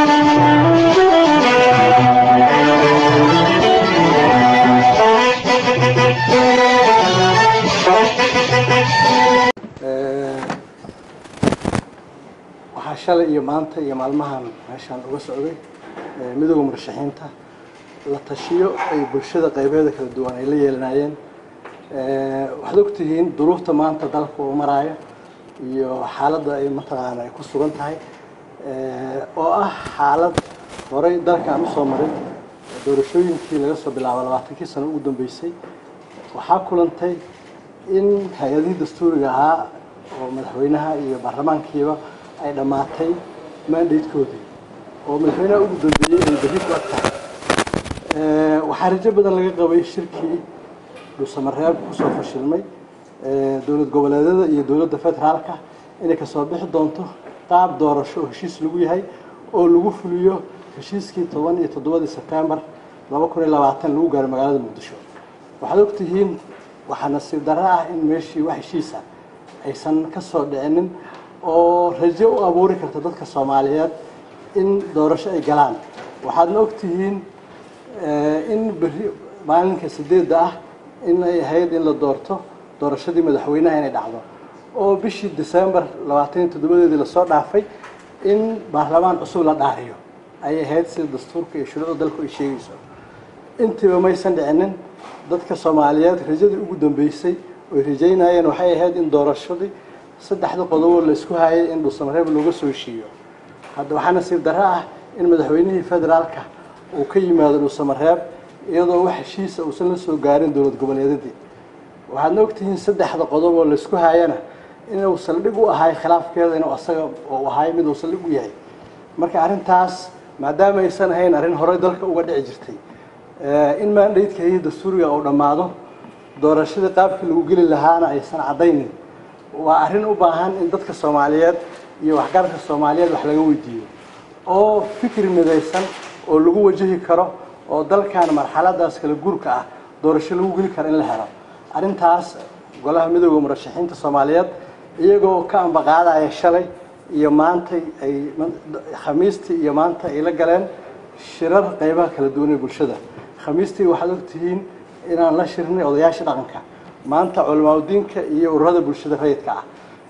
waxaa shalay iyo maanta iyo maalmahan meeshaan uga socday midooda murashaxiinta la tashiyo ay bulshada qaybeeda kala duwan ay la yeelanayeen waxaad ogtihiin duruufta maanta dalka uu maraayo iyo xaaladda ay mataqaana ay ku sugan tahay oo ah xaalad horay dalkaan usoo maray doorashooyinkii laga soo bilaabo labaatankii sano ugu dambeysay waxaa kulantay in hay-adihii dastuuriga ahaa oo madaxweynaha iyo baarlamaankiiba ay dhammaatay mandatekoodii oo madaxweynaha ugu dambeeyey ay berri ku ag tahay waxaa rajo badan laga qabay shirkii dhuusamareeb kusoo fashilmay dowlad goboleedyada iyo dowladda federaalka inay kasoo bixi doonto qaab doorasho oo heshiis lagu yahay oo lagu fuliyo heshiiskii toban iyo toddobadii sebtembar laba kun iyo labaatan lagu gaaray magaalada muqdisho waxaad ogtihiin waxaa nasiib darro ah in meeshii wax heshiisa aysan ka soo dhicinin oo rajo u abuuri karta dadka soomaaliyeed in doorasho ay galaan waxaadna ogtihiin in berri maalinka sideedda ah in ay ahayd in la doorto doorashadii madaxweynaha inay dhacdo oo bishii december labaatan iyo toddobadeedii lasoo dhaafay in baarlamaan cusub la dhaariyo ayay ahayd sida dastuurka iyo shuruucda dalku ay sheegayso intiiba maysan dhicinin dadka soomaaliyeed rajadii ugu dambeysay oy rajaynayeen waxay ahayd in doorashadii saddexda qodoboo la isku hayay in dhuusamareeb looga soo heshiiyo hadda waxaa nasiib darro ah in madaxweynihii federaalka uu ka yimaado dhuusamareeb iyadoo wax heshiisa uusan la soo gaarin dowlad goboleedyadii waxaadna ogtihiin saddexda qodob oo laisku hayana inuu saldhig u ahay khilaafkeeda inuu asaga uu ahay mid uu saldhig u yahay marka arrintaas maadaama aysan ahayn arrin horey dalka uga dhici jirtay in maandhaydka iyo dastuuriga uu dhammaado doorashadii qaabkii lagu geli lahaana aysan caddaynin waa arrin u baahan in dadka soomaaliyeed iyo waxgaradka soomaaliyeed wax laga weydiiyo oo fikri midaysan oo lagu wajahi karo oo dalkan marxaladaas kala guurka ah doorasho lagu geli karo in la helo arrintaas golaha midooda murashaxiinta soomaaliyeed iyagoo ka ambaqaadaya shalay iyo maantay ay khamiistii iyo maanta ay la galeen shirar qaybaha kala duwan ee bulshada khamiistii waxaad ogtihiin inaan la shirnay odayaasha dhaqanka maanta culamaadudiinka iyo ururada bulshada rayidka ah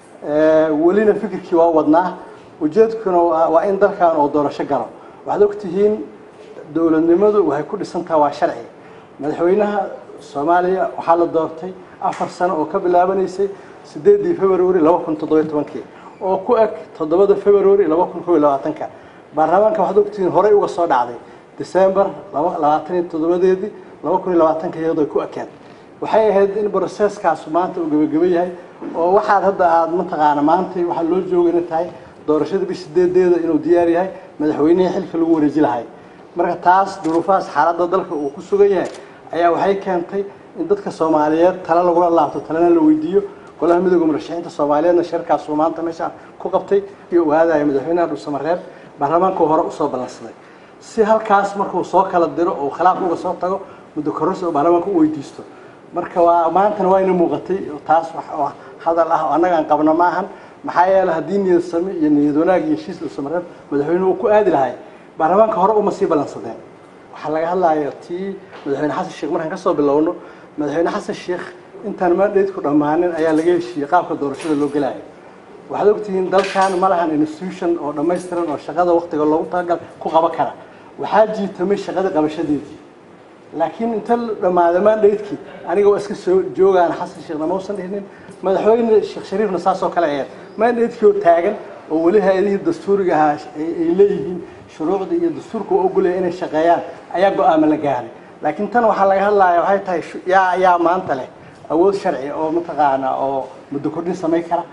welina fikirkii waa wadnaa ujeedkuna waa in dalkan oo doorasho galo waxaad ogtihiin dowladnimadu waxay ku dhisantaha waa sharci madaxweynaha soomaaliya waxaa la doortay afar sano oo ka bilaabanaysay sideedii february laba kun toddobiyo tobankii oo ku eg toddobada february laba kun kob iyo labaatanka baarlamaanka waxaad ogtihiin horey uga soo dhacday december labaatan iyo toddobadeedii laba kun iyo labaatanka iyadoo ku ekeen waxay ahayd in broseskaas maanta uu gebageba yahay oo waxaad hadda aada mataqaana maanta waxaa loo jooga inay tahay doorashada bish sideedeeda inuu diyaar yahay madaxweynihii xilka lagu wareeji lahay marka taas duruufahaas xaaladda dalka uu ku sugan yahay ayaa waxay keentay in dadka soomaaliyeed tale lagula laabto talena la weydiiyo golaha midooda murashaxiinta soomaaliyeedna shirkaasuu maanta meeshaan ku qabtay iyo ogaadaya madaxweynaha dhuusamareeb baarlamaanku hore usoo ballansaday si halkaas markuu soo kala diro oo khilaaf uga soo tago muddo kororsi oo baarlamaanka u weydiisto marka waa maantana waa ina muuqatay taas wax hadal ah oo annaga aan qabno ma ahan maxaa yeeley haddii niyad same iyo niyad wanaag iyo heshiis dhuusamareeb madaxweynuhu uu ku aadi lahay baarlamaanka hore uma sii ballansadeen waxaa laga hadlaya tii madaxweyne xasan sheekh markaan kasoo bilowno madaxweyne xasan sheekh intaan maandhaydku dhammaanin ayaa laga heshiiyey qaabka doorashada loo gelaayo waxaad ogtihiin dalkan ma lahan institution oo dhammaystiran oo shaqada waktiga loogu talagal ku qaban kara waxaa jiitamay shaqada qabashadeedii laakiin inta dhammaada maandhaydkii aniga waa iska soo joogaan xasan sheekhna mausan dhihnin madaxweyne sheekh shariifna saasoo kale aheed maandhaydkii oo taagan oo weli hay-adihii dastuuriga ahaa ay leeyihiin shuruucda iyo dastuurka oo ogolaya inay shaqeeyaan ayaa go-aama la gaaray laakiin tan waxaa laga hadlaya waxay tahay yaa yaa maanta leh awood sharci oo mataqaana oo muddo kordhin samayn kara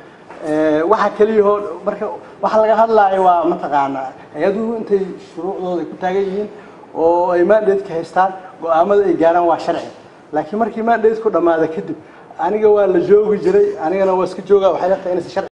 waxaa keliyahoo marka waxaa laga hadlaayo waa mataqaana hay-aduhu intay shuruucdooda ay ku taagan yihiin oo ay maandhaydka haystaan go-aamada ay gaaraan waa sharci laakiin markii maandhaydku dhammaada kadib aniga waa la joogi jiray anigana waa iska jooga waxay leetahay inaysan sharci